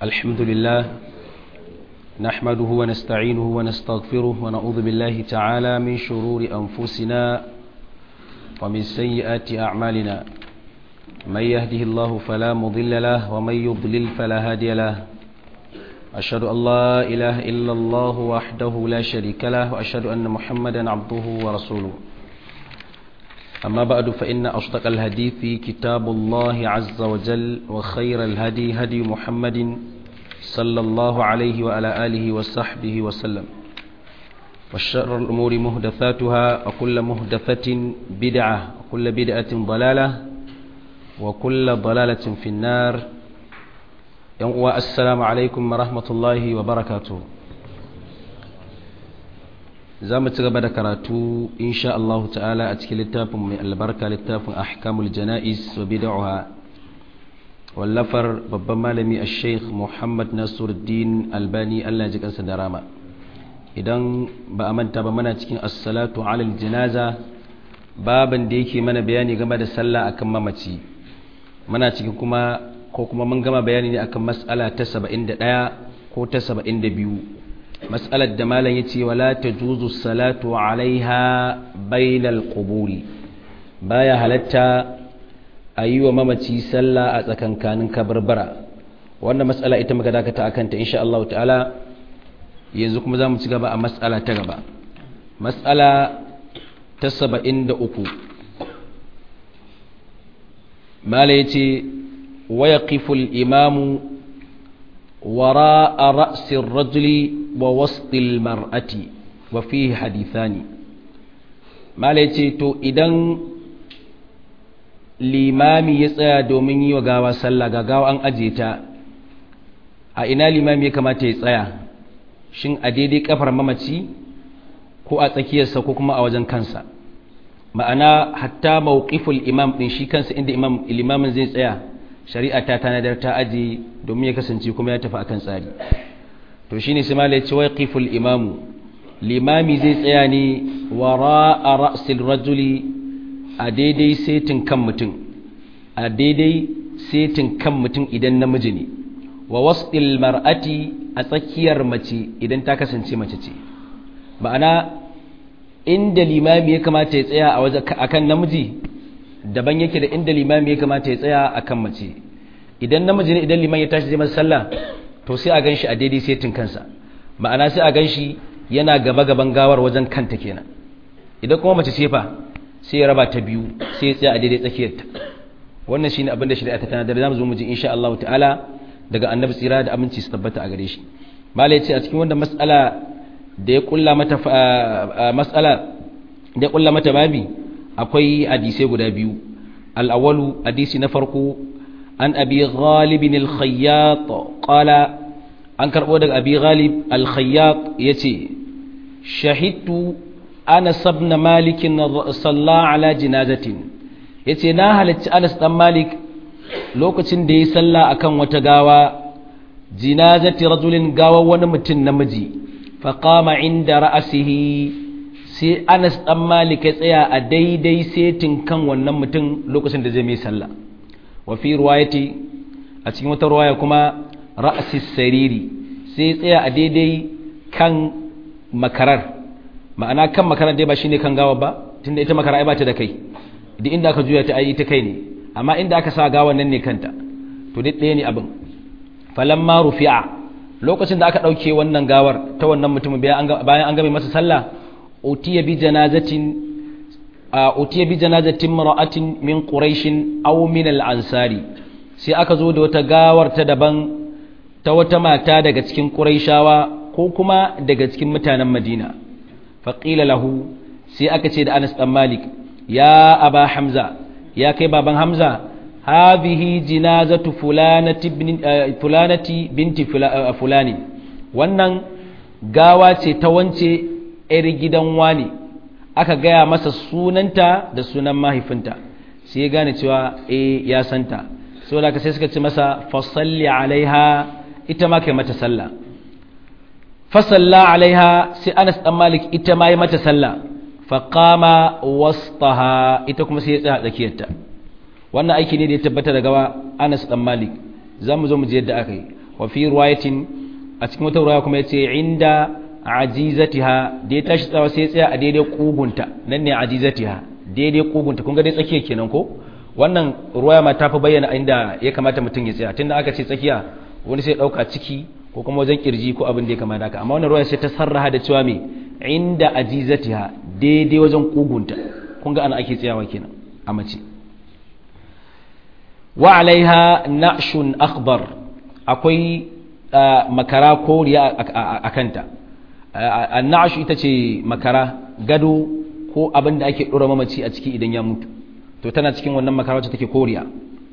الحمد لله نحمده ونستعينه ونستغفره ونعوذ بالله تعالى من شرور أنفسنا ومن سيئات أعمالنا من يهده الله فلا مضل له ومن يضلل فلا هادي له أشهد أن لا إله إلا الله وحده لا شريك له وأشهد أن محمدا عبده ورسوله أما بعد فإن أصدق الحديث كتاب الله عز وجل وخير الهدي هدي محمد صلى الله عليه وعلى آله وصحبه وسلم والشر الأمور مهدثاتها وكل مهدثة بدعة وكل بدعة ضلالة وكل ضلالة في النار السلام عليكم ورحمة الله وبركاته za mu ci gaba da karatu insha Allah ta'ala a cikin littafin mai albarka littafin ahkamul jana'is wa bid'aha wallafar babban malami a sheikh muhammad nasiruddin albani Allah ji kansa da rama idan ba a manta ba mana cikin as-salatu alal janaza baban da yake mana bayani game da sallah akan mamaci muna cikin kuma ko kuma mun gama bayani ne akan mas'ala ta 71 ko ta 72 mas'alar da malam ya ce wala ta juzu salatu alaiha bainal quburi baya halatta a yi wa mamaci sallah a tsakankanin kabarbara wannan mas'ala ita muka dakata akan ta insha Allah ta'ala yanzu kuma za mu ci gaba a mas'ala ta gaba mas'ala ta saba'in da uku malam ya ce wa yaqiful imamu wara a ra'sin rajuli ووسط المرأة وفيه حديثان ما ce to idan limami ya tsaya domin yi wa gawa sallah ga gawa an aje ta a ina limami ya kamata ya tsaya shin a daidai kafar mamaci ko a tsakiyarsa ko kuma a wajen kansa ma'ana hatta mawqiful imam din shi kansa inda imam limamin zai tsaya shari'a ta tanadar ta aje domin ya kasance kuma ya tafi akan tsari to shi ne simala ya ce wai ƙiful imamu limami zai tsaya ne wara a ra'asil rajuli a daidai setin kan mutum a daidai setin kan mutum idan namiji ne wa wasɗil mar'ati a tsakiyar mace idan ta kasance mace ce ma'ana inda limami ya kamata ya tsaya a kan namiji daban yake da inda limami ya kamata ya tsaya a kan mace idan namiji ne idan liman ya tashi zai masa sallah to sai a gan shi a daidai setin kansa ma'ana sai a gan shi yana gaba-gaban gawar wajen kanta kenan idan kuma mace sefa sai ya raba ta biyu sai ya tsaya a daidai tsakiyarta wannan shine abin da shari'a ta tana da zamu zo mu ji insha Allah ta'ala daga annabi tsira da aminci su tabbata a gare shi malai ce a cikin wannan mas'ala da ya kulla mata mas'ala da ya kulla mata babi akwai hadisai guda biyu al-awwalu hadisi na farko an abi ghalibin al-khayyat qala an karbo daga abi ghalib al-khayyat yace shahidtu anas ibn malik salla ala jinazatin yace na halacci anas dan malik lokacin da yayi sallah akan wata gawa jinazati rajulin gawa wani mutum namiji fa qama inda ra'sihi sai anas dan malik ya tsaya a daidai setin kan wannan mutum lokacin da zai mai sallah wafi ruwayati a cikin wata ruwaya kuma ra'asis sariri sai tsaya a daidai kan makarar ma'ana kan makarar dai ba shine kan gawa ba tunda ita makara ai ba ta da kai duk inda aka juya ta ai ita kai ne amma inda aka sa gawan nan ne kanta to duk ɗaya ne abin falamma rufi'a lokacin da aka ɗauke wannan gawar ta wannan mutumin bayan an game masa sallah utiya bi janazatin utiya bi janazatin mar'atin min quraishin aw min al-ansari sai aka zo da wata gawar ta daban ta wata mata daga cikin quraishawa ko kuma daga cikin mutanen madina faqila lahu sai aka ce da Anas dan Malik ya aba hamza ya kai baban hamza hadhihi jinazatu fulanati fulanati binti fulani wannan gawa ce ta wance 'yar gidan wani aka gaya masa sunanta da sunan mahaifinta sai ya gane cewa eh ya santa saboda haka sai suka ce masa fasalli alaiha ita ma kai mata sallah fasalla alaiha sai Anas dan Malik ita ma yi mata sallah faqama wastaha ita kuma sai ya tsaya tsakiyarta wannan aiki ne da ya tabbata daga Anas dan Malik zamu zo mu ji yadda aka yi wa fi riwayatin a cikin wata riwaya kuma yace inda ajizatiha da ya tashi tsawa sai ya tsaya a daidai kugunta nan ne ajizatiha daidai kugunta kun ga dai tsakiya kenan ko wannan ruwaya ma ta fi bayyana inda ya kamata mutum ya tsaya tunda aka ce tsakiya wani sai dauka ciki ko kuma wajen kirji ko abin da ya kamata haka amma wannan ruwaya sai ta sarraha da cewa me inda ajizatiha daidai wajen kugunta kun ga ana ake tsayawa kenan a mace wa alaiha na'shun akhbar akwai makara koriya a kanta annashu ita ce makara gado ko abin da ake ɗora mamaci a ciki idan ya mutu to tana cikin wannan makara wacce take koriya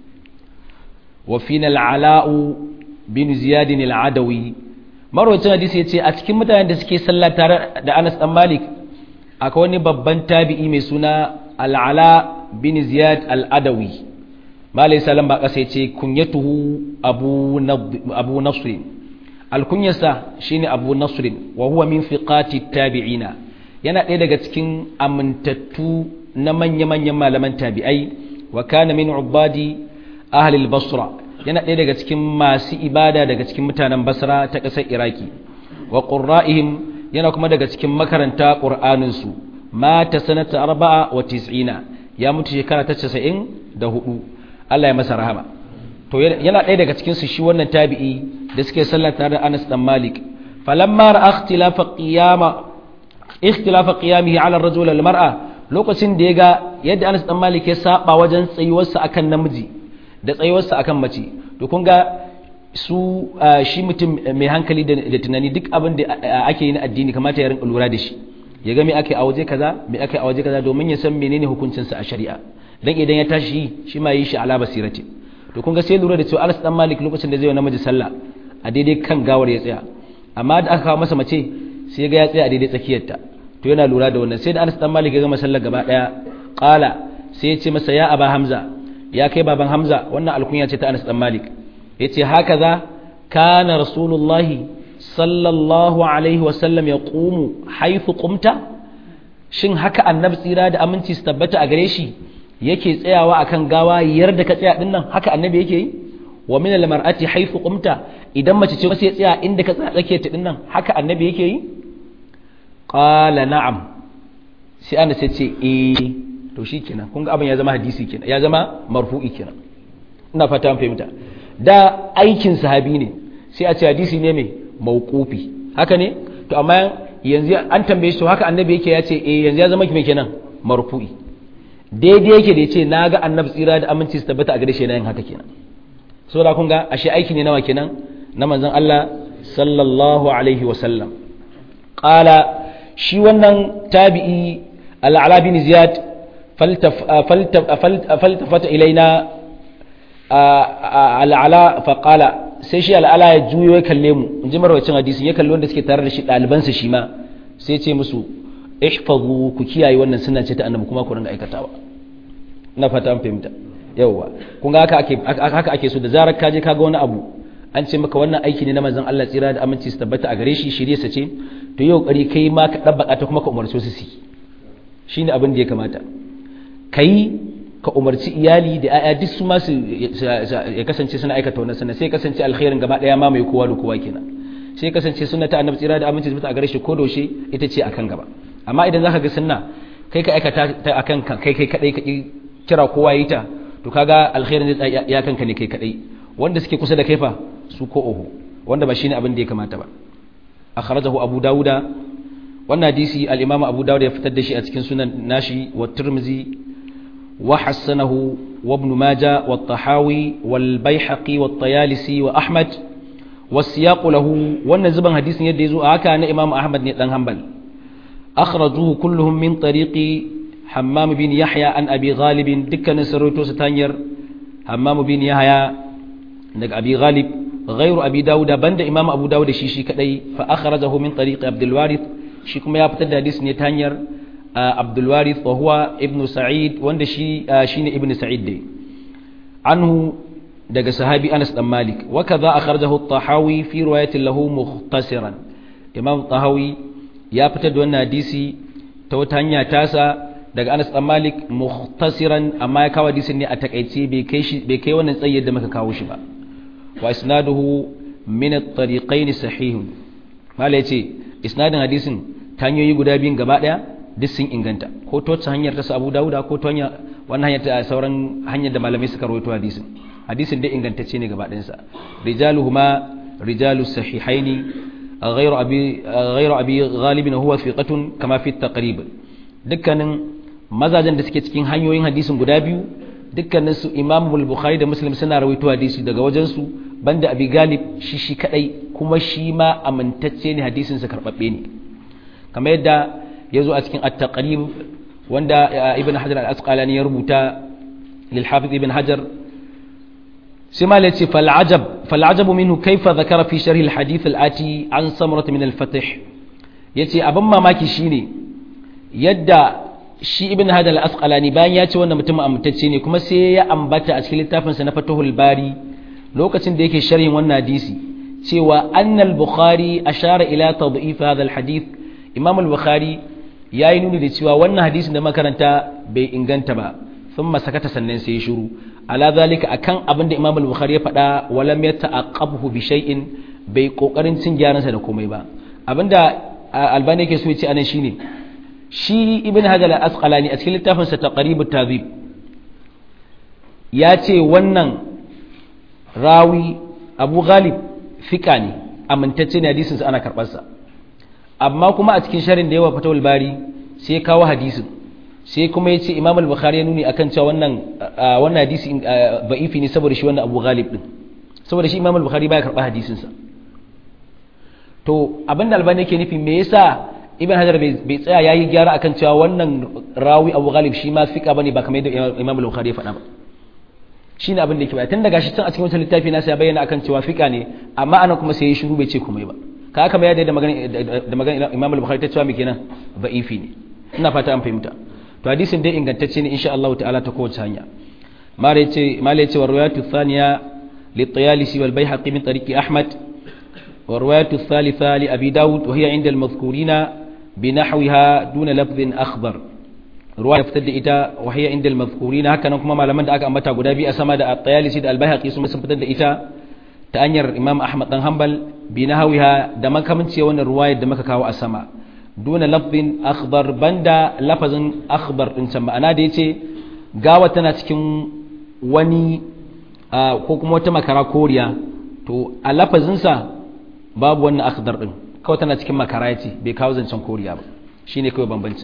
wa fina al'ala'u bin ziyadin al'adawi marwacin hadisi ya ce a cikin mutanen da suke sallah tare da anas dan malik akwai wani babban tabi'i mai suna al'ala bin ziyad al'adawi malai salam ba kasa ya ce kunyatuhu abu nasrin alkunyarsa shine abu nasrin wa huwa min fiqati tabi'ina yana ɗaya daga cikin amintattu na manya-manyan malaman tabi'ai wa kana min ubadi ahli basra yana ɗaya daga cikin masu ibada daga cikin mutanen basra ta ƙasar iraki wa qurra'ihim yana kuma daga cikin makaranta qur'anin su mata sanata arba'a wa tis'ina ya mutu shekara ta 94 Allah ya masa rahama to yana ɗaya daga cikin su shi wannan tabi'i da suke sallar tare da Anas dan Malik falamma ra'a ikhtilafa qiyama ikhtilafa qiyamihi ala ar-rajul wal mar'a lokacin da ya ga yadda Anas dan Malik ya saba wajen tsayuwarsa akan namiji da tsayuwarsa akan mace to kun ga su shi mutum mai hankali da tunani duk abin da ake yi na addini kamata ya rinka lura da shi ya ga me ake a waje kaza me ake a waje kaza domin ya san menene hukuncinsa a shari'a dan idan ya tashi shi ma yi shi ala basirati to kun ga sai lura da cewa Anas dan Malik lokacin da zai yi namiji sallah a daidai kan gawar ya tsaya amma da aka kawo masa mace sai ga ya tsaya a daidai tsakiyarta to yana lura da wannan sai da Anas dan Malik ya gama sallar gaba daya qala sai ya ce masa ya aba Hamza ya kai baban Hamza wannan alkunya ce ta Anas dan Malik yace hakaza kana rasulullahi sallallahu alaihi wa sallam yaqumu haythu qumta shin haka annabi tsira da aminci su tabbata a gare shi yake tsayawa akan gawa yarda ka tsaya din nan haka annabi yake yi wa min al-mar'ati haythu qumta idan mace ce sai tsaya inda ka tsaya tsake ta din nan haka annabi yake yi qala na'am sai ana sai ce eh to shikenan kun ga abin ya zama hadisi kenan ya zama marfu'i kenan ina fata an fahimta da aikin sahabi ne sai a ce hadisi ne mai mauqufi haka ne to amma yanzu an tambaye shi to haka annabi yake ya ce eh yanzu ya zama mai kenan marfu'i daidai yake da ya ce na ga annabi tsira da aminci su tabbata a gare shi yin haka kenan so da kun ga ashe aiki ne nawa kenan na manzon Allah sallallahu alaihi wa sallam qala shi wannan tabi'i al-ala bin ziyad faltafata ilaina al-ala fa qala sai shi al-ala ya juyo ya kalle mu in ji marwacin hadisin ya kalli wanda suke tare da shi ɗalibansa shi ma sai ce musu ihfazu ku kiyaye wannan suna ce ta annabi kuma ku ringa aikatawa na fata an fahimta yawwa kun ga haka ake haka ake so da zarar ka je kaga wani abu an ce maka wannan aiki ne na manzon Allah tsira da aminci su tabbata a gare shi shirye sa ce to yau kari kai ma ka dabbaka ta kuma ka umarci su su shine abin da ya kamata kai ka umarci iyali da ayya duk su ma su ya kasance suna aikata wannan sunna sai kasance alkhairin gaba daya ma mai kowa da kowa kenan sai kasance sunna ta annabi tsira da aminci su tabbata a gare shi ko doshe ita ce akan gaba amma idan zaka ga sunna kai ka aikata ta akan kai kai kadai ka kira kowa yi ta to kaga alkhairin zai ya kanka ne kai kadai wanda suke kusa da kai fa su ko oho wanda ba shine abin da ya kamata ba akhrajahu abu dauda wannan hadisi al-imam abu dauda ya fitar da shi a cikin sunan nashi wa tirmizi wa hasanahu wa ibn majah wa tahawi wal baihaqi wa tayalisi wa ahmad wa siyaq lahu wannan zuban hadisin yadda yazo a haka na imam ahmad ne dan hanbal akhrajuhu kulluhum min tariqi hammam bin yahya an abi ghalib dukkanin sarauto su tanyar hammam bin yahya daga abi ghalib غير أبي داود بند إمام أبو داود شيشي كدي فأخرجه من طريق عبد الوارث شي كما يبتدى حديث نتانير عبد الوارث وهو ابن سعيد وند شي شين ابن سعيد دي عنه دغ صحابي أنس بن مالك وكذا أخرجه الطحاوي في رواية له مختصرا إمام الطحاوي ya fitar da wannan hadisi ta wata hanya tasa daga Anas dan Malik muhtasiran amma ya kawo hadisin ne a takaice bai kai shi bai kai wannan tsayi da muka kawo shi ba wa isnaduhu min at-tariqayn sahihun mala yace isnadin hadisin ta hanyoyi guda biyun gaba daya duk sun inganta ko to ta hanyar ta Abu Dawuda ko ta hanyar wannan hanyar ta sauran hanyar da malamai suka rawaito hadisin hadisin dai ingantacce ne gaba ɗayansa rijaluhuma rijalu sahihaini ghayru abi ghayru abi ghalibin huwa thiqatun kama fi taqrib dukkanin mazajen da suke cikin hanyoyin hadisin guda biyu dukkanin su Imam Bukhari da Muslim suna rawaito hadisi daga wajen su banda abi galib shi shi kadai kuma shi ma amintacce ne hadisin sa karbabbe ne kamar yadda yazo a cikin at-taqrib wanda ibn hajar al-asqalani ya rubuta lil hafiz ibn hajar sai ma yace fal ajab fal ajabu minhu kayfa dhakara fi sharh al-hadith al-ati an samrat min al-fath yace abin mamaki shine yadda shi ibn hajar al-asqalani bayan ya ce wannan mutum amintacce ne kuma sai ya ambata a cikin littafin sa na fatahul bari lokacin da yake sharhin wannan hadisi cewa annal bukhari ashara ila tad'if hadha al-hadith imam al-bukhari ya yi nuni da cewa wannan hadisin da makaranta bai inganta ba sun masakata sannan sai ya shuru ala zalika akan abin da imam al-bukhari ya faɗa walam ya ta'aqqabhu bi shay'in bai kokarin cin gyaran sa da komai ba abinda albani yake so ya ce anan shine shi ibn hajar al-asqalani a cikin littafin sa taqrib at-tadhib ya ce wannan rawi abu ghalib fika ne amintacce ne hadisin sa ana karɓar sa amma kuma a cikin sharin da yawa fatawul bari sai ya kawo hadisin sai kuma ya ce imam al-bukhari ya nuni akan cewa wannan wannan hadisi ba'ifi ne saboda shi wannan abu ghalib din saboda shi imam al-bukhari baya karba hadisin sa to abinda albani yake nufi me yasa ibn hajar bai tsaya yayi gyara akan cewa wannan rawi abu ghalib shi ma fika bane ba kamar yadda imam al-bukhari ya faɗa ba shine abin da yake bayani tun daga shi tun a cikin wancan littafi nasa ya bayyana akan cewa fika ne amma anan kuma sai ya shiru bai ce komai ba ka haka mai da magana da magana Imam al-Bukhari ta cewa me kenan da'ifi ne ina fata an fahimta to hadisin dai ingantacce ne insha Allah ta'ala ta kowace hanya mare ce male ce warwayatu thaniya li tayalisi wal bayhaqi min tariqi ahmad warwayatu thalitha li abi daud wa hiya inda al-madhkurina binahwiha duna lafdhin akhbar ruwaya fitar da ita wa hiya inda al-madhkurina haka nan kuma malaman da aka ambata guda biyu a sama da at-tayalisi da al-bayhaqi sun fitar da ita ta hanyar imam ahmad dan hanbal bi nahawiha da makamanci wannan ruwayar da muka kawo a sama duna lafzin akhbar banda lafazin akhbar din can ma'ana da yace gawa tana cikin wani ko kuma wata makara koriya to a lafazin sa babu wannan akhdar din kawai tana cikin makara yace bai kawo zancen koriya ba shine kawai bambanci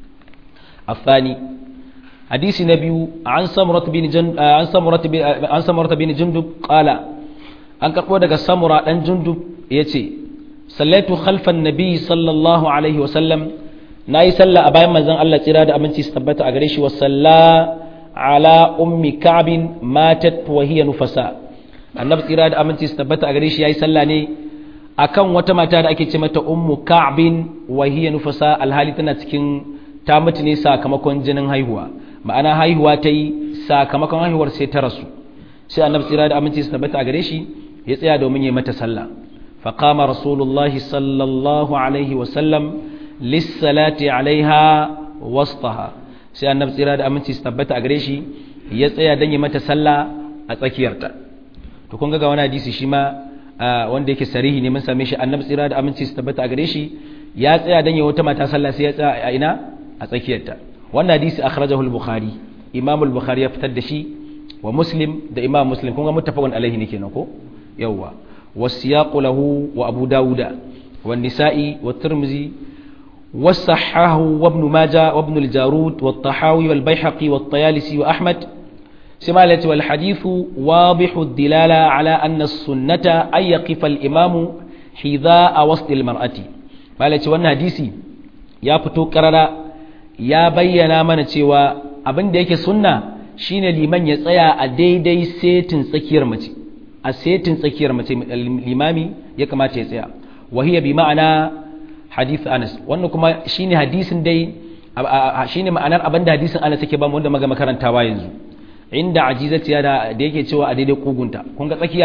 الثاني حديث نبي عن سمرة بن جن عن سمرة بن عن سمرة بن جندب قال an karɓo daga samura ɗan jundub ya ce sallaitu khalfan nabi sallallahu alaihi wasallam na yi sallah a bayan manzon Allah tsira da aminci su tabbata a gare shi wa salla ala ummi ka'bin matat wa hiya nufasa annabi tsira da aminci su tabbata a gare shi yayi sallah ne akan wata mata da ake ce mata ummu ka'bin wa hiya nufasa alhali tana cikin ta mutu ne sakamakon jinin haihuwa ma'ana haihuwa ta yi sakamakon haihuwar sai ta rasu sai annabi tsira da aminci su tabbata a gare shi ya tsaya domin ya mata sallah faqama rasulullahi sallallahu alaihi wa sallam lissalati alaiha wastaha sai annabi tsira da aminci su tabbata a gare shi ya tsaya don ya mata sallah a tsakiyarta to kun ga wani hadisi shi ma wanda yake sarihi ne mun same shi annabi tsira da aminci su tabbata a gare shi ya tsaya don ya wata mata sallah sai ya tsaya a ina a tsakiyarta wannan hadisi akhrajahu al-bukhari imam al-bukhari ya fitar da shi wa muslim da imam muslim kun ga muttafaqun alaihi ne kenan ko yawwa wasiyaqu lahu wa abu dauda wa nisa'i wa tirmizi والصحاه وابن ماجه وابن الجارود والطحاوي والبيحقي والطيالسي وأحمد سمالة والحديث واضح الدلالة على أن السنة أن يقف الإمام حذاء وسط المرأة مالة وأن حديثي يا فتو كررا يا بينا من تيوى abin da yake sunna shine liman ya tsaya a daidai setin tsakiyar mace a setin tsakiyar mace limami ya kamata ya tsaya wahiya bi ma'ana hadith Anas wannan kuma shine hadisin dai shine ma'anar abinda hadisin Anas yake ba mu wanda maga makarantawa yanzu inda ajizati da da yake cewa a daidai kugunta kun ga tsakiya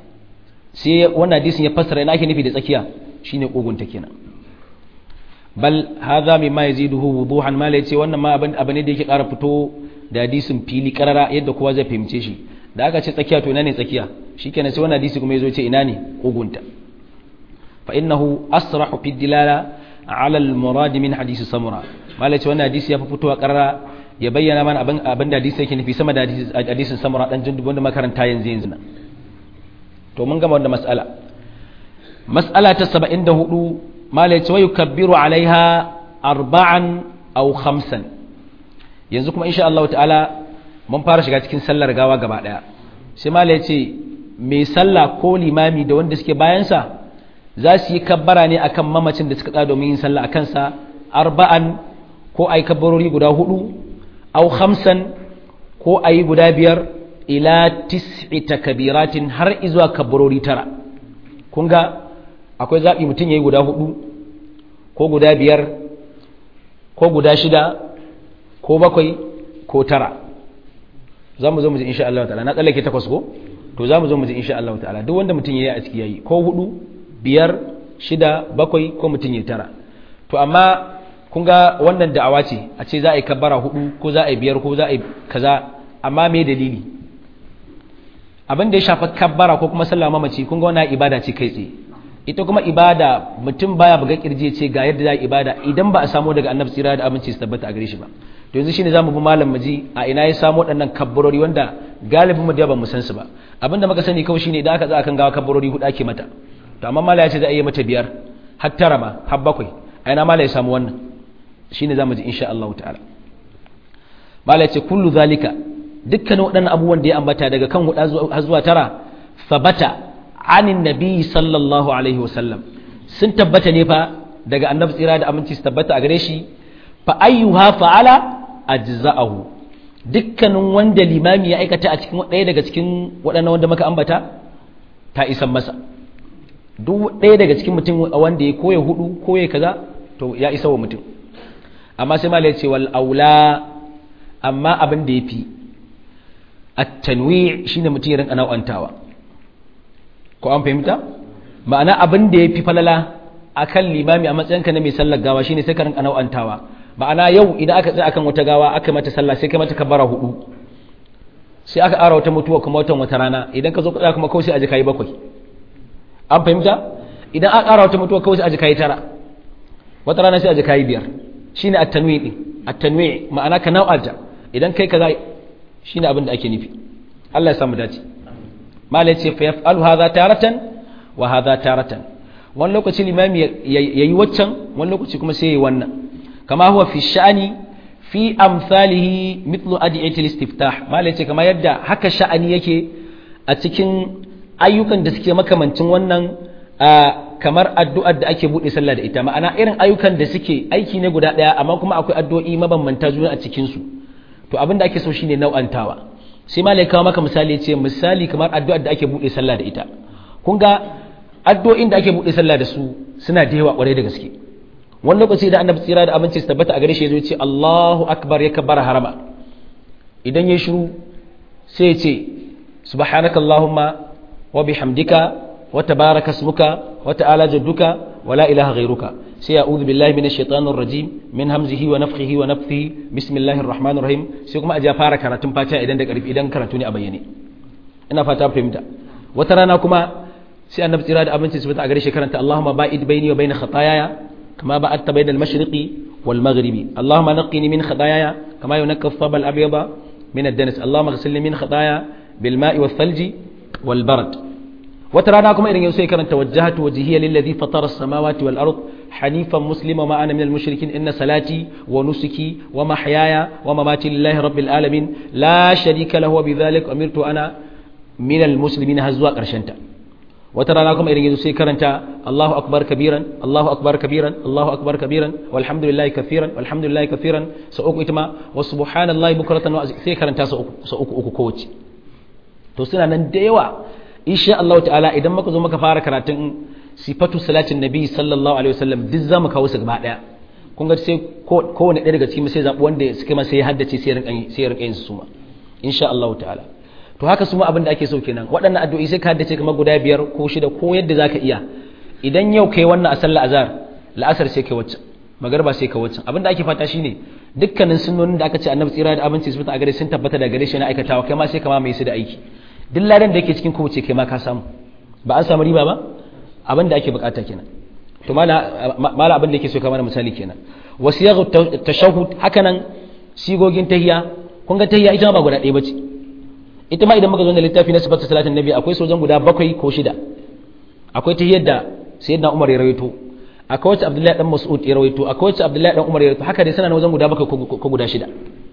sai wannan hadisin ya fassara ina ake nufi da tsakiya shine kugunta kenan bal hadha mimma yaziduhu wuduhan ma yace wannan ma abin abin da yake ƙara fito da hadisin fili karara yadda kowa zai fahimce shi da aka ce tsakiya to ina ne tsakiya shikenan sai wannan hadisi kuma yazo ce ina ne kugunta fa innahu asrahu fi dilala ala al murad min hadisi samura malai ce wannan hadisi ya fi fitowa karara ya bayyana mana abin abin da hadisi yake nufi sama da hadisin samura dan jindu wanda makaranta yanzu yanzu nan to mun gama wannan mas'ala mas'ala ta 74 malai ce wa yukabbiru alaiha arba'an aw khamsan yanzu kuma insha Allah ta'ala mun fara shiga cikin sallar gawa gaba daya sai malai ce mai sallah ko limami da wanda suke bayansa za su yi kabbara ne akan mamacin da suka tsaya domin yin sallah akan sa arba'an ko ai kabbarori guda hudu aw khamsan ko ayi guda biyar ila tis'i takbiratin har izuwa kabbarori tara kun ga akwai zabi mutum yayi guda hudu ko guda biyar ko guda shida ko bakwai ko tara za mu zo mu ji insha Allah ta'ala na tsallake takwas ko to za mu zo mu ji insha Allah ta'ala duk wanda mutum yayi a ciki yayi ko hudu biyar shida bakwai ko mutum yayi tara to amma kun ga wannan da'awa ce a ce za a yi kabbara hudu ko za a yi biyar ko za a yi kaza amma me dalili abin da ya shafa kabbara ko kuma sallah mamaci kun ga wannan ibada ce kai tsaye ita kuma ibada mutum baya buga kirje ce ga yadda za ibada idan ba a samu daga annabi tsira da aminci su tabbata a gare shi ba to yanzu shine zamu bi malam maji a ina ya samu waɗannan kabbarori wanda galibin mu da ba mu san su ba abinda muka sani kawai shine idan aka tsaya kan gawa kabbarori hudu ake mata to amma malam ya ce za a yi mata biyar har tara ma har bakwai a ina malam ya samu wannan shine zamu ji insha Allah ta'ala malam ya ce kullu zalika dukkanin waɗannan abubuwan da ya ambata daga kan hudu har zuwa tara sabata anin nabi sallallahu alaihi wasallam sun tabbata ne fa daga annabi tsira da aminci su tabbata a gare shi fa ayyuha fa'ala ajza'ahu dukkanin wanda limami ya aikata a cikin ɗaya daga cikin waɗannan wanda muka ambata ta isan masa duk ɗaya daga cikin mutum wanda ya koya hudu koya kaza to ya isa wa mutum amma sai malai ce wal aula amma abin da yafi at-tanwi' shine mutum ya rinka nau'antawa ko an fahimta ma'ana abin da ya fi falala a kan limami a matsayinka na mai sallar gawa shine sai ka rinka nau'antawa ma'ana yau idan aka tsaya akan wata gawa aka mata sallah sai ka mata kabara hudu sai aka ƙara wata mutuwa kuma watan wata rana idan ka zo tsaya kuma kawai sai a ji kayi bakwai an fahimta idan aka ƙara wata mutuwa kawai sai a ji kayi tara wata rana sai a ji kayi biyar shine at-tanwi din at-tanwi ma'ana ka nau'anta idan kai kaza shine abin da ake nufi Allah ya samu dace malai ce fa yaf'alu hadha taratan wa hadha taratan wani lokaci limami yayi waccan wani lokaci kuma sai yayi wannan kama huwa fi sha'ani fi amsalihi mithlu adiyati al-istiftah malai ce kamar yadda haka sha'ani yake a cikin ayyukan da suke makamancin wannan kamar addu'ar da ake bude sallah da ita ma'ana irin ayyukan da suke aiki ne guda daya amma kuma akwai addu'o'i mabambanta juna a cikin su to abin da ake so shine nau'antawa sai malai kawo maka misali ce misali kamar addu'ar da ake buɗe sallah da ita kun ga addu'o'in da ake buɗe sallah da su suna da yawa ƙwarai da gaske wani lokaci da annabi tsira da abinci su tabbata a gare shi ya zo ce Allahu akbar ya kabbara harama idan ya shiru sai ya ce subhanaka allahumma wa bihamdika wa tabaraka ismuka wa ta'ala jadduka wa la ilaha ghairuka sai a'udhu billahi minash shaitanir rajim min hamzihi wa nafthihi wa nafthihi bismillahir rahmanir rahim sai kuma aje fara karatun fatiha idan da karfi idan karatu ne a bayyane ina fata fahimta wata rana kuma sai annabi tsira da abinci su fita a gare shi karanta Allahumma ba'id baini wa baina khataayaya kama ba'adta bainal mashriqi wal maghribi Allahumma naqqini min khataayaya kama yunqqa ath-thawb al-abyada min ad-danas Allahumma ighsilni min khataaya bil ma'i wath thalji wal barad wata rana kuma irin yau sai karanta wajjahatu wajhiya lillazi fatara as-samawati wal ard hanifan muslima ma ana minal mushrikin inna salati wa nusuki wa mahyaya wa mamati lillahi rabbil alamin la sharika lahu wa bidhalik umirtu ana minal muslimin har zuwa karshen ta wata rana kuma irin yau sai karanta Allahu akbar kabiran Allahu akbar kabiran Allahu akbar kabiran walhamdulillahi kafiran walhamdulillahi kafiran sa uku ita ma wa subhanallahi bukratan wa sai karanta sa uku sa uku uku kowace to suna nan da yawa insha Allah ta'ala idan muka zo muka fara karatun sifatu salatin nabi sallallahu alaihi wasallam duk zamu kawo su gaba daya kun ga sai kowane ɗaya daga cikin sai zabi wanda suka ma sai ya haddace sai rinka sai rinka yin su ma insha Allah ta'ala to haka su ma abin da ake so kenan waɗannan addu'o'i sai ka haddace kamar guda biyar ko shida ko yadda zaka iya idan yau kai wannan a sallar azhar la'asar sai kai wacce magarba sai ka wacce abin da ake fata shine dukkanin sunnonin da aka ce annabi tsira da abinci su fita a gare sun tabbata da gare shi na aikatawa kai ma sai kama mai su da aiki duk ladan da yake cikin kowace kai ma ka samu ba an samu riba ba abin da ake bukata kenan to mala mala abin da yake so ka mana misali kenan wasiyaghu tashahhud hakanan sigogin tahiyya kun ga tahiyya ita ba guda ɗaya bace ita ma idan muka zo da littafi na sifatu salatin nabi akwai sojan guda bakwai ko shida akwai tahiyyar da sayyidina umar ya rawaito akwai wacce abdullahi dan mas'ud ya rawaito akwai wacce abdullahi dan umar ya rawaito haka dai suna na wajen guda bakwai ko guda shida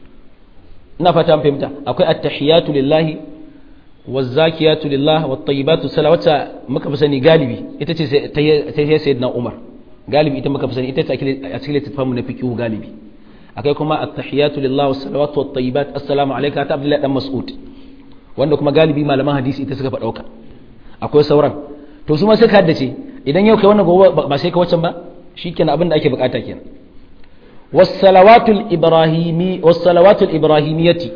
ina fata an fahimta akwai at-tahiyatu lillahi waz-zakiyatu lillah wat-tayyibatu salawata muka fi sani galibi ita ce tahiyyar sayyidina umar galibi ita muka fi sani ita ce a cikin littafin na fiqh galibi akwai kuma at-tahiyatu lillah was-salawatu wat-tayyibat assalamu alayka ta abdullahi dan mas'ud wanda kuma galibi malaman hadisi ita suka faɗauka akwai sauran to su ma sai ka haddace idan yau kai wannan gobe ba sai ka wacan ba shikenan abin da ake bukata kenan was-salawatul ibrahimi was-salawatul ibrahimiyati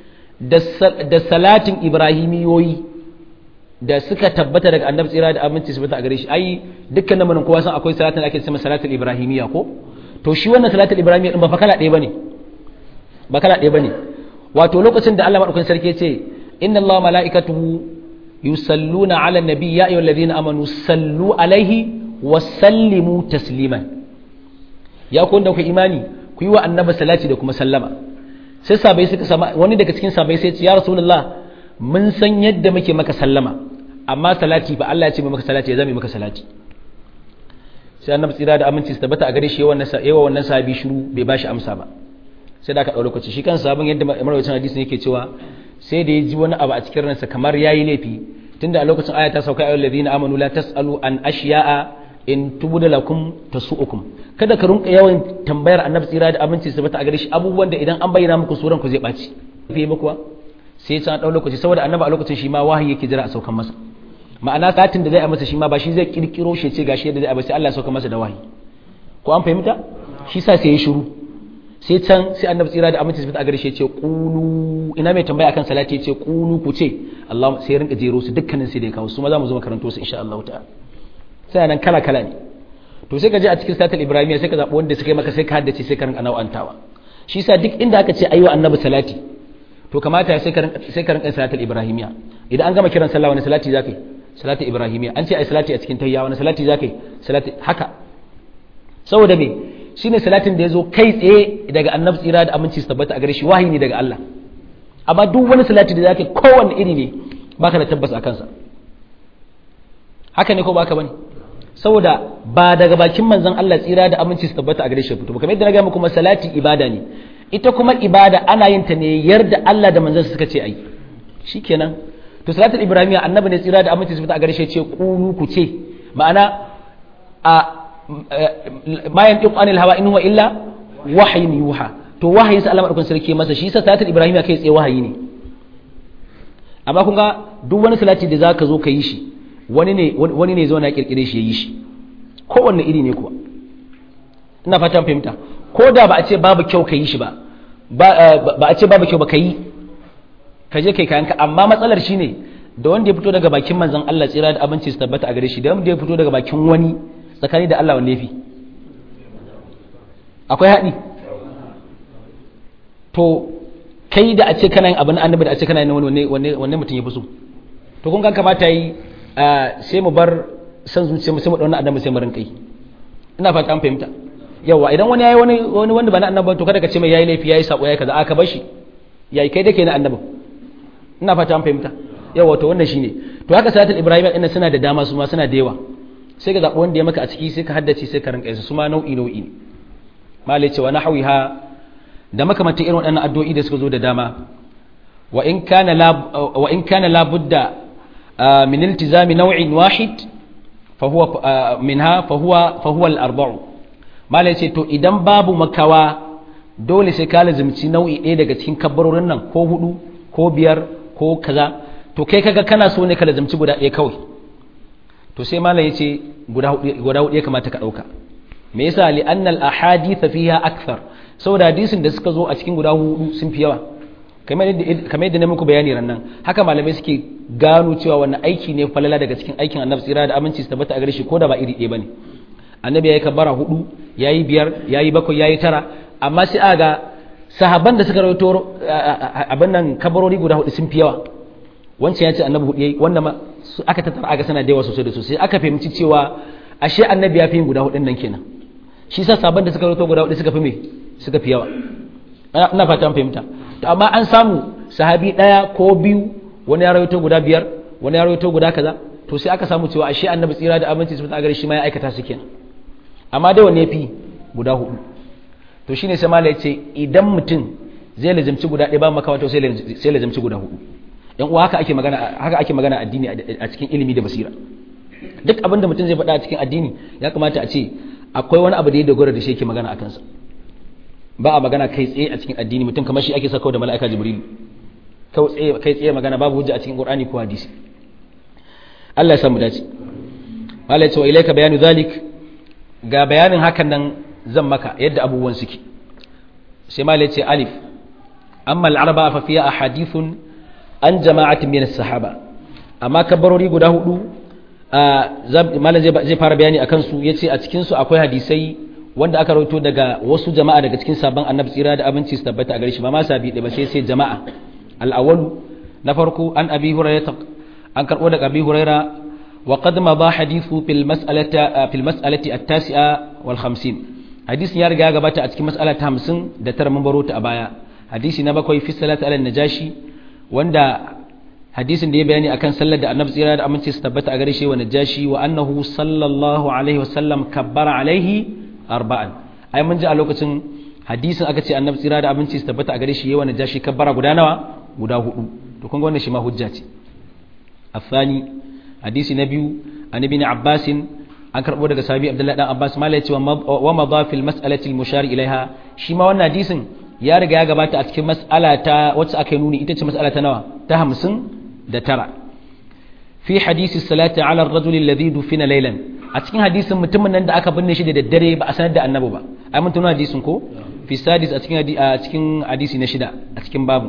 da salatin ibrahimiyoyi da suka tabbata daga annabi tsira da aminci su bata a gare shi ai dukkanin mun kowa san akwai salatin da ake cewa salatul ibrahimiyya ko to shi wannan salatul ibrahimiyya din ba fa kala ɗaya bane ba kala ɗaya bane wato lokacin da Allah madaukakin sarki ya ce inna Allah mala'ikatuhu yusalluna ala nabi ya ayyuhal ladina amanu sallu alaihi wa sallimu tasliman ya ku wanda ku imani ku yi wa annabi salati da kuma sallama sai sabai suka sama wani daga cikin sabai sai ce ya rasulullah mun san yadda muke maka sallama amma salati ba Allah ya ce maka salati ya zame maka salati sai annabi tsira da aminci su tabbata a gare shi yawan wannan sahabi shiru bai bashi amsa ba sai da aka ɗau lokaci shi kan sabon yadda marawacin hadisi yake cewa sai da ya ji wani abu a cikin ransa kamar yayi laifi tunda a lokacin aya ta sauka ayyul ladina amanu la tasalu an ashiya'a in tubda lakum tasu'ukum kada ka rinka yawan tambayar annabi tsira da aminci su bata a gare shi abubuwan da idan an bayyana muku suran ku zai baci fi muku sai ta ɗau lokaci saboda annabi a lokacin shi ma wahayi yake jira a saukan masa ma'ana satin da zai a masa shi ma ba shi zai kirkiro shi ce gashi yadda zai a sai Allah ya sauka masa da wahayi ko an fahimta shi sa sai ya shiru sai can sai annabi tsira da aminci a gare shi ce qulu ina mai tambaya akan salati ce qulu ku ce Allah sai rinka jero su dukkanin sai da kawo su ma za mu zo makaranto su insha Allah ta'ala sai nan kala kala ne to sai ka je a cikin salatul ibrahimiyya sai ka zabi wanda suka yi maka sai ka haddace sai ka rinka nau'antawa shi sa duk inda aka ce ayywa annabi salati to kamata sai ka rinka sai ka rinka salatul ibrahimiyya idan an gama kiran sallah wani salati zaka yi salatul ibrahimiyya an ce ai salati a cikin tayya wani salati zaka yi salati haka saboda me shine salatin da ya zo kai tsaye daga annabi tsira da aminci su tabbata a gare shi wahayi ne daga Allah amma duk wani salati da zaka kowanne iri ne baka da tabbas a kansa haka ne ko baka bane saboda ba daga bakin manzon Allah tsira da aminci su tabbata a gare shi fito ba kamar yadda na ga muku salati ibada ne ita kuma ibada ana yin ta ne yarda Allah da manzon suka ce ai shikenan to salatul ibrahimiyya annabi ne tsira da aminci su tabbata a gare shi ce kunu ku ce ma'ana a ma yantiqu anil hawa in huwa illa wahyin yuha to wahayin sa Allah madaukakin sarki masa shi sa salatul ibrahim kai tsaye wahayi ne amma kun ga duk wani salati da zaka zo ka yi shi wani ne wani ne zo na kirkire shi yayi shi kowanne iri ne kuwa ina fatan fahimta ko da ba a ce babu kyau ka yi shi ba ba a ce babu kyau ba ka yi ka je kai kayanka amma matsalar shine da wanda ya fito daga bakin manzon Allah tsira da abinci su tabbata a gare shi da wanda ya fito daga bakin wani tsakani da Allah wanne fi akwai haɗi to kai da a ce kana yin abin annabi da a ce kana yin wani wanne mutum ya fi so to kun ga kamata yi sai mu bar san zuciya mu sai mu dauna annabi sai mu rinka yi ina fata an fahimta yawa idan wani yayi wani wani wanda ba na annabi to kada ka ce mai yayi laifi yayi sako yayi kaza aka bar shi yayi kai dake na annabi ina fata an fahimta yawa to wannan shine to haka salatul ibrahim ina suna da dama su ma suna da yawa sai ka zaɓi wanda ya maka a ciki sai ka haddace sai ka rinka yasa su ma nau'i nau'i ne malai cewa na hawiha da makamantan irin waɗannan addu'o'i da suka zo da dama wa in kana la wa in kana la budda min iltizami naw'in wahid fa huwa minha fa huwa fa huwa al-arba'u malai ce to idan babu makawa dole sai ka lazimci nau'i ɗaya daga cikin kabbarorin nan ko hudu ko biyar ko kaza to kai kaga kana so ne ka lazimci guda ɗaya kawai to sai malam yace guda hudu ya kamata ka dauka me yasa li anna al ahadith fiha akthar saboda hadisin da suka zo a cikin guda hudu sun fi yawa kamar yadda kamar yadda na muku bayani rannan haka malamai suke gano cewa wannan aiki ne falala daga cikin aikin annabi tsira da aminci su tabbata a gare shi ko da ba iri ɗaya bane annabi yayi kabbara hudu yayi biyar yayi bakwai yayi tara amma sai aga sahabban da suka rawaito abin nan kabarori guda hudu sun fi yawa wancan ya ce annabi hudu yayi wannan ma aka tattara aka sana da yawa sosai da sosai aka fahimci cewa ashe annabi ya fi yin guda hudun nan kenan shi sa sabon da suka rawaito guda hudu suka fi me suka fi yawa ina fata an fahimta to amma an samu sahabi daya ko biyu wani ya rawaito guda biyar wani ya rawaito guda kaza to sai aka samu cewa ashe annabi tsira da abinci su ta gare shi ma ya aikata su kenan amma dai wanne yafi guda hudu to shine sai malai ce idan mutum zai lazimci guda ɗaya ba makawa to sai sai lazimci guda hudu yan uwa haka ake magana haka ake magana addini a cikin ilimi da basira duk abin da mutum zai faɗa a cikin addini ya kamata a ce akwai wani abu da ya dogara da shi yake magana a kansa ba a magana kai tsaye a cikin addini mutum kamar shi ake sakawa da mala'ika jibrilu kai tsaye magana babu hujja a cikin qur'ani ko hadisi Allah ya samu dace Allah ya ce wa ilayka bayanu zalik ga bayanin hakan nan zan maka yadda abubuwan suke sai malai ce alif amma al-arba fa fiya ahadithun an jama'atin min as-sahaba amma kabarori guda hudu malam zai fara bayani akan su yace a cikin su akwai hadisai wanda aka rawaito daga wasu jama'a daga cikin sabon annabi tsira da abinci su tabbata a gare shi ba ma sabi da ba sai sai jama'a al-awwal na farko an abi hurairah an karbo daga abi hurairah wa qad madha hadithu fil mas'alati fil mas'alati at-tasi'a wal 50 hadisin ya riga ya gabata a cikin mas'ala ta 50 da tara mun baro ta a baya hadisi na bakwai fi salati ala najashi wanda hadisin da ya bayani akan sallar da annabi tsira da aminci su tabbata a gare shi wa najashi wa annahu sallallahu alaihi wa sallam kabbara alaihi arba'an ai mun ji a lokacin hadisin aka ce annabi tsira da aminci su tabbata a gare shi yawa najashi kabbara guda nawa guda hudu to kun ga wannan shi ma hujja ce afani hadisi na biyu an ibn abbas an karbo daga sahabi abdullahi dan abbas mala yace wa madha fil mas'alati al mushar ilaiha shi ma wannan hadisin ya riga ya gabata a cikin mas'ala ta wacce aka yi nuni ita ce mas'ala ta nawa ta hamsin da tara fi hadisi salati ala ar-rajuli alladhi dufina laylan a cikin hadisin mutumin nan da aka binne shi da daddare ba a sanar da annabi ba ai mun tuna hadisin ko fi sadis a cikin a cikin hadisi na shida a cikin babu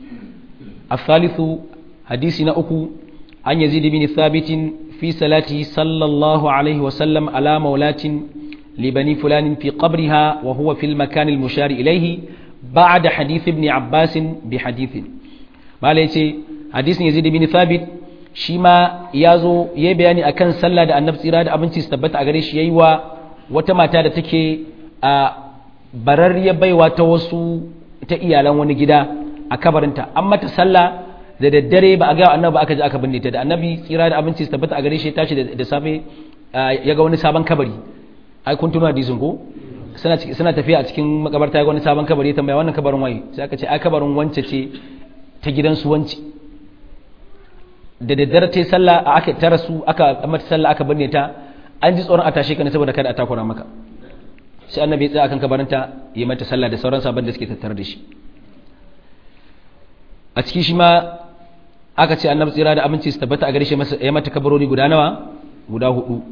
الثالث حديث نأكو عن يزيد بن ثابت في صلاته صلى الله عليه وسلم على مولاة لبني فلان في قبرها وهو في المكان المشار إليه بعد حديث ابن عباس بحديث ما ليتي حديث يزيد بن ثابت شما يازو يبياني أكن صلى دا النفس إرادة أبنتي استبت أغريش ييوا وتماتا دا تكي barar ya baiwa ta wasu ta iyalan wani gida a kabarinta an mata sallah da daddare ba a ga annabi aka je aka binne ta da annabi tsira da abinci su tabbata a gare shi tashi da safe ya ga wani sabon kabari ai kun tuna hadisin ko suna suna tafiya a cikin makabarta ya ga wani sabon kabari tambaya wannan kabarin waye sai aka ce ai kabarin wance ce ta gidansu wance da daddare ta sallah aka tara su aka mata sallah aka binne ta an ji tsoron a tashe ka ne saboda kada a takura maka sai annabi ya tsaya akan kabarinta ya mata sallah da sauran sabon da suke tattare da shi a ciki shi ma aka ce annabi tsira da abinci su tabbata a gare shi ya mata kabarori guda nawa guda hudu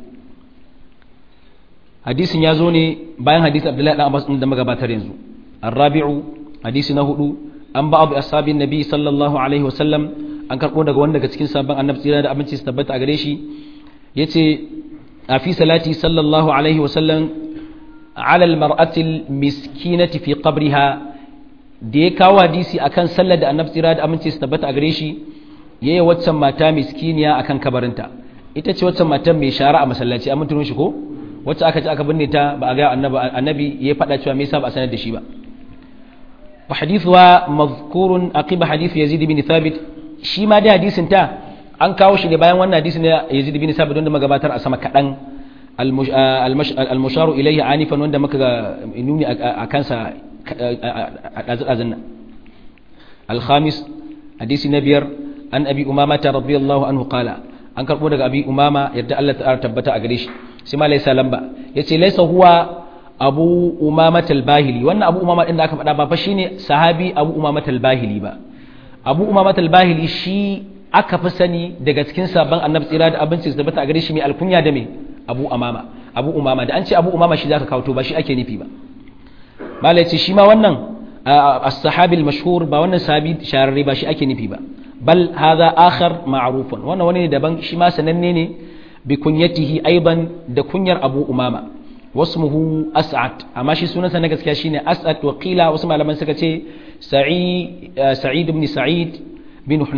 hadisin ya zo ne bayan hadisi abdullahi dan abbas da magabatar yanzu arrabi'u hadisi na hudu an ba abu ashabin nabi sallallahu alaihi wasallam an karbo daga wanda daga cikin sabon annabi tsira da abinci su tabbata a gare shi yace a fi salati sallallahu alaihi wasallam ala almar'ati almiskinati fi qabriha da ya kawo hadisi akan sallar da annabi tsira da aminci su tabbata a gare shi yayi waccan mata miskiniya akan kabarinta ita ce waccan matan mai shara a masallaci an mutuno shi ko wacce aka ci aka binne ta ba a ga annabi annabi ya faɗa cewa me yasa ba a sanar da shi ba wa hadithuwa mazkurun aqiba hadith yazid bin thabit shi ma da hadisin ta an kawo shi ne bayan wannan hadisin na yazid bin thabit wanda magabatar a sama kadan al-musharu ilayhi anifan wanda muka nuni a kansa a ɗazu-ɗazun nan alhamis hadisi na biyar an abi umama ta radiyallahu anhu qala an karɓo daga abi umama yadda Allah ta tabbata a gare shi sai ma laisa lamba yace laisa huwa abu umama talbahili wannan abu umama din da aka faɗa ba fa shine sahabi abu umama talbahili ba abu umama talbahili shi aka fi sani daga cikin sabon annabi tsira da abinci da tabbata a gare shi mai alkunya da me abu umama abu umama da an ce abu umama shi zaka kawo to ba shi ake nufi ba malai ce shi ma wannan as-sahabi al-mashhur ba wannan sahabi shararre ba shi ake nufi ba bal hadha akhar ma'rufun wannan wani ne daban shi ma sananne ne bi kunyatihi aiban da kunyar Abu Umama wasmuhu As'ad amma shi sunansa na gaskiya shine As'ad wa qila wasu malaman suka ce Sa'id Sa'id ibn Sa'id bin Hunayf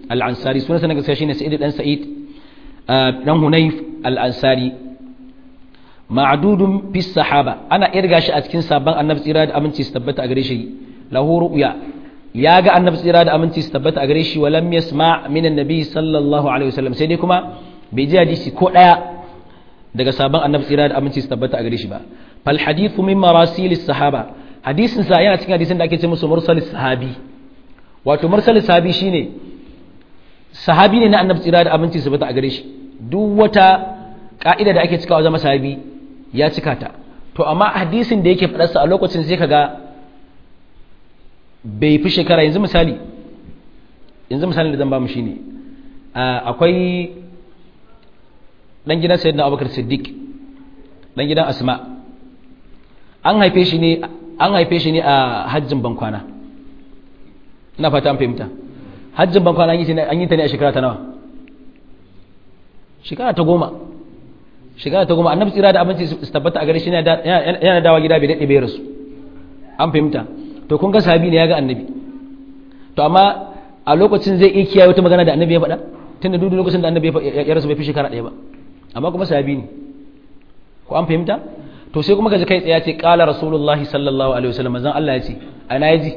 al-ansari sunansa na gaskiya shine sa'id dan sa'id dan hunayf al-ansari ma'dudun fi sahaba ana irga shi a cikin sabon annabi tsira da aminci su tabbata a gare shi lahu ru'ya ya ga annabi tsira da aminci su tabbata a gare shi walam yasma min annabi sallallahu alaihi wasallam sai dai kuma bai ji hadisi ko daya daga sabon annabi tsira da aminci su tabbata a gare shi ba fal hadithu min marasil sahaba hadisin sa yana cikin hadisin da ake ce musu mursalis sahabi wato mursalis sahabi shine sahabi ne na annabi tsira da aminci su tabbata a gare shi duk wata ka'ida da ake cikawa zama sahabi ya cika ta to amma hadisin da yake faɗarsa a lokacin sai kaga bai fi shekara yanzu misali yanzu misali da zan ba mu shine akwai dan gidan sayyidina abubakar siddiq dan gidan asma an haife shi ne an haife shi ne a hajjin bankwana ina fata an fahimta hajjin bankwana an yi ta ne a shekara ta nawa shekara ta goma shekara ta goma annabi tsira da abinci su tabbata a gare shi yana dawa gida bai daɗe bai rasu an fahimta to kun ga sahabi ne ya ga annabi to amma a lokacin zai iya kiyaye wata magana da annabi ya faɗa tunda duk lokacin da annabi ya rasu bai fi shekara ɗaya ba amma kuma sahabi ne ko an fahimta to sai kuma gaji kai tsaye ce qala rasulullahi sallallahu alaihi wasallam manzon Allah ya ce ana yaji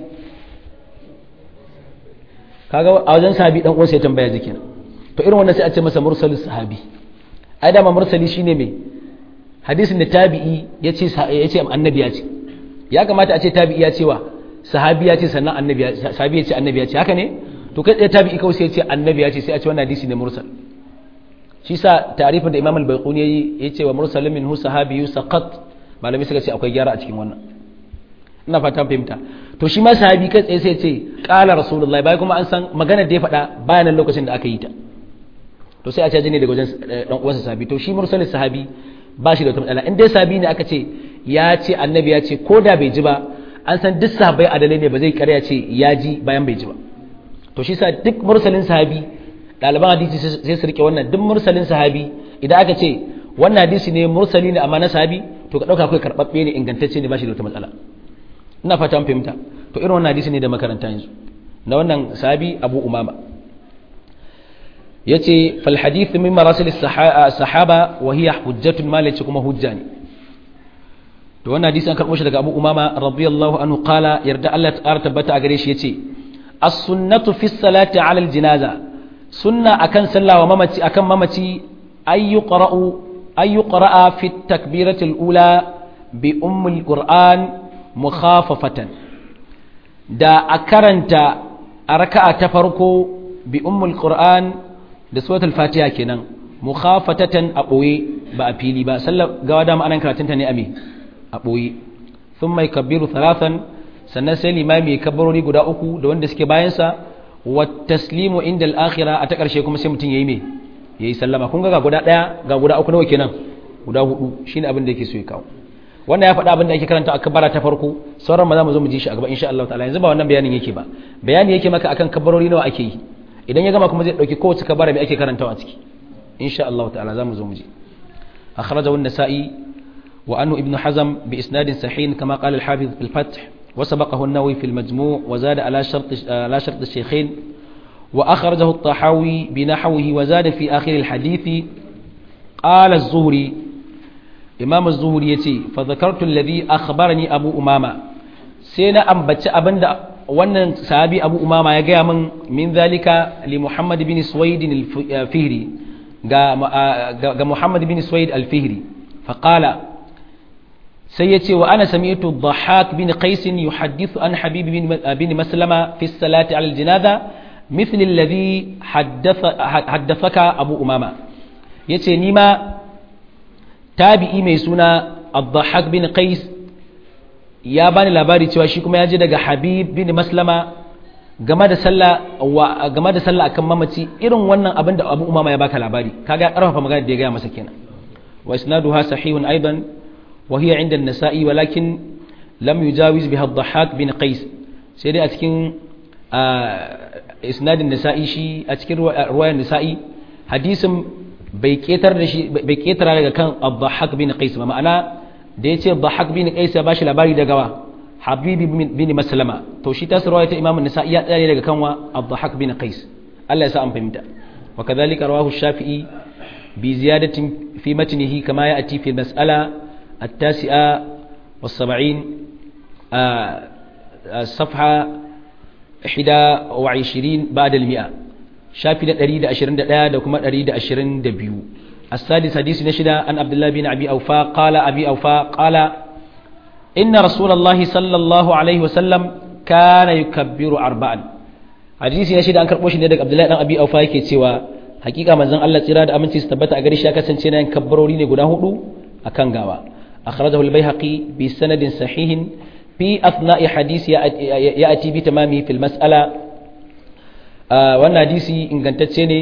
kaga a wajen sahabi dan uwansa ya tambaya jikin to irin wannan sai a ce masa mursalus sahabi ai dama mursali shine me hadisin da tabi'i yace yace annabi ya ce ya kamata a ce tabi'i ya ce wa sahabi ya ce sannan annabi ya sahabi ya ce annabi ya ce haka ne to kai tsaye tabi'i kawai sai ya ce annabi ya ce sai a ce wannan hadisi ne mursal shi sa tarifin da imam al-baiquni yayi yace wa mursalun minhu sahabiyyu saqat malami suka ce akwai gyara a cikin wannan ina fatan fahimta to shi ma sahabi kai tsaye sai ce qala rasulullahi bai kuma an san magana da ya faɗa bayan lokacin da aka yi ta to sai a caji ne daga wajen dan uwansa sahabi to shi mursalin sahabi ba shi da wata matsala in dai sahabi ne aka ce ya ce annabi ya ce ko da bai ji ba an san duk sahabbai adalai ne ba zai karya ce ya ji bayan bai ji ba to shi sa duk mursalin sahabi ɗaliban hadisi sai su rike wannan duk mursalin sahabi idan aka ce wannan hadisi ne mursali ne amma na sahabi to ka ɗauka kai karɓaɓɓe ne ingantacce ne ba shi da wata matsala ina fata an fahimta to irin wannan hadisi ne da makaranta yanzu na wannan sahabi abu umama yace fal hadith min marasil sahaba wa hiya hujjatun ma lace kuma hujja ne to wannan hadisi an karbo shi daga Abu Umama radiyallahu anhu qala yarda Allah ta tabbata a gare shi yace as-sunnatu fi salati ala al-janaza sunna akan sallah wa mamaci akan mamaci ay yuqra'u ay yuqra'a fi at-takbirati al-ula bi ummi al-qur'an mukhafafatan da a karanta a raka'a ta farko bi ummi al-qur'an da suratul fatiha kenan mukhafatatan a ɓoye ba a fili ba sallar gawa dama anan karatunta ne a me a ɓoye sun mai kabbiru talatan sannan sai limami ya kabbarori guda uku da wanda suke bayansa wa taslimu inda al'akhira a ta ƙarshe kuma sai mutum ya yi me ya yi sallama kun ga ga guda ɗaya ga guda uku nawa kenan guda hudu shine abin da yake so ya kawo wannan ya faɗa abin da ake karanta a kabbara ta farko sauran ma za mu zo mu ji shi a gaba insha Allah ta'ala yanzu ba wannan bayanin yake ba bayani yake maka akan kabbarori nawa ake yi idan ya gama kuma zai dauki kowace kabara mai ake karantawa a ciki insha Allah ta'ala zamu zo mu ji akhrajahu an-nasa'i wa anhu ibn hazm bi isnadin sahih kama qala al-hafiz fil fath wa sabaqahu an-nawawi fil majmu' wa zada ala shart ala shart ash-shaykhain wa akhrajahu at-tahawi bi nahwihi wa zada fi akhir al-hadith qala az-zuhri imam az-zuhri yace fa dhakartu alladhi akhbarani abu umama sai na ambaci abinda wannan sahabi abu umama ya gaya min min zalika li muhammad bin suwaid al-fihri ga ga muhammad bin suwaid al-fihri fa qala sai yace wa ana sami'tu dhahak bin qais yuhaddithu an habib bin bin maslama fi salati ala al-janaza مثل الذي حدث حدثك أبو أمامة yace ni ma tabi'i mai suna Abdahak bin Qais ya bani labari cewa shi kuma ya je daga Habib bin Maslama game da sallah wa game da sallah akan mamaci irin wannan abin da Abu Umama ya baka labari kaga ya karfafa magana da ya gaya masa kenan wa isnaduha sahihun aidan wa hiya inda an-nasa'i walakin lam yujawiz biha ad-dhahhak bin Qais sai dai a cikin isnadin nasa'i shi a cikin ruwayar nasa'i hadisin bai ketar da shi bai ketara daga kan ad-dhahhak bin Qais ba ma'ana da ya ce dhahak bin qais ya bashi labari daga wa habibi bin maslama to shi ta sarwaya ta imamu nisa'i ya tsare daga kanwa ad-dhahak bin qais Allah ya sa an fahimta wa kadhalika rawahu shafi'i bi ziyadatin fi matnihi kama ya'ti fi mas'ala at-tasi'a was-sab'in صفحة 21 بعد المئة شافي دا دريد أشرين دا دا كما دريد أشرين دا بيو السادس حديث نشدا أن عبد الله بن أبي أوفا قال أبي أوفا قال إن رسول الله صلى الله عليه وسلم كان يكبر أربعا حديث نشدا أن كربوش ندك عبد الله بن أبي أوفا يكي سوى حقيقة من زن الله تراد أمن تستبت أغريش لك سنسينا ينكبروا لين قناه أكان غاوا أخرجه البيهقي بسند صحيح في أثناء حديث يأتي بتمامه في المسألة وأن حديثي إن كانت تسيني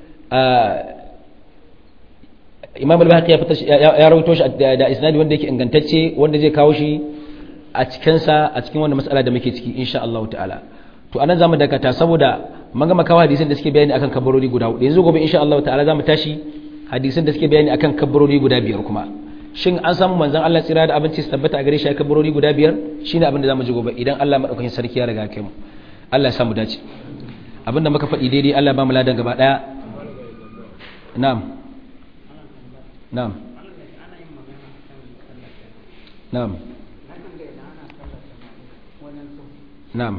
imam al-bahaqi ya fita ya rawaito shi da isnadi wanda yake ingantacce wanda zai kawo shi a cikin sa a cikin wannan mas'ala da muke ciki insha Allah ta'ala to anan zamu dakata saboda mun ga makawa hadisin da suke bayani akan kabarori guda hudu yanzu gobe insha Allah ta'ala zamu tashi hadisin da suke bayani akan kabarori guda biyar kuma shin an samu manzon Allah tsira da abinci su tabbata a gare shi kabarori guda biyar shine abin da zamu ji gobe idan Allah madaukakin sarki ya riga kai mu Allah ya samu dace abin da muka faɗi daidai Allah ba mu ladan gaba daya na'am na'am na'am na'am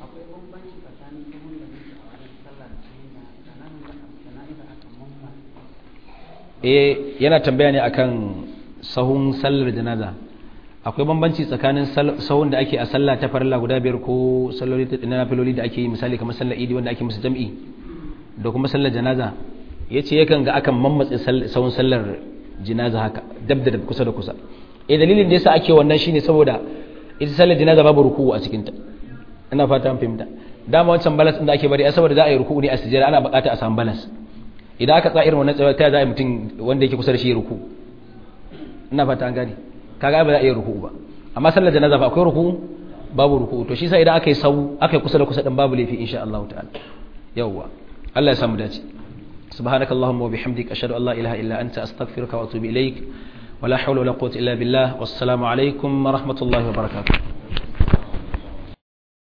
eh yana tambaya ne akan sahun sallar janaza akwai bambanci tsakanin sahun da ake a sallah ta farilla guda biyar ko salloli na filoli da ake yi misali kamar sallar idi wanda ake musu jam'i da kuma sallar janaza ya ce yakan ga akan mammatse sahun sallar janaza haka dab da kusa da kusa eh dalilin da yasa ake wannan shine saboda ita sallar janaza babu ruku'u a cikinta ina fata an fahimta dama wancan balas din da ake bari a saboda za a yi ruku'u ne a sujjada ana bukata a samu balas idan aka tsaya irin wannan tsaye ta za a yi mutum wanda yake kusa da shi ruku ina fata an gane kaga ba za a yi ruku ba amma sallar janaza ba akwai ruku babu ruku to shi sa idan aka yi sau aka yi kusa da kusa din babu laifi insha Allah ta'ala yawwa Allah ya samu dace سبحانك اللهم وبحمدك أشهد أن لا إله إلا أنت أستغفرك وأتوب إليك ولا حول ولا قوة إلا بالله والسلام عليكم ورحمة الله وبركاته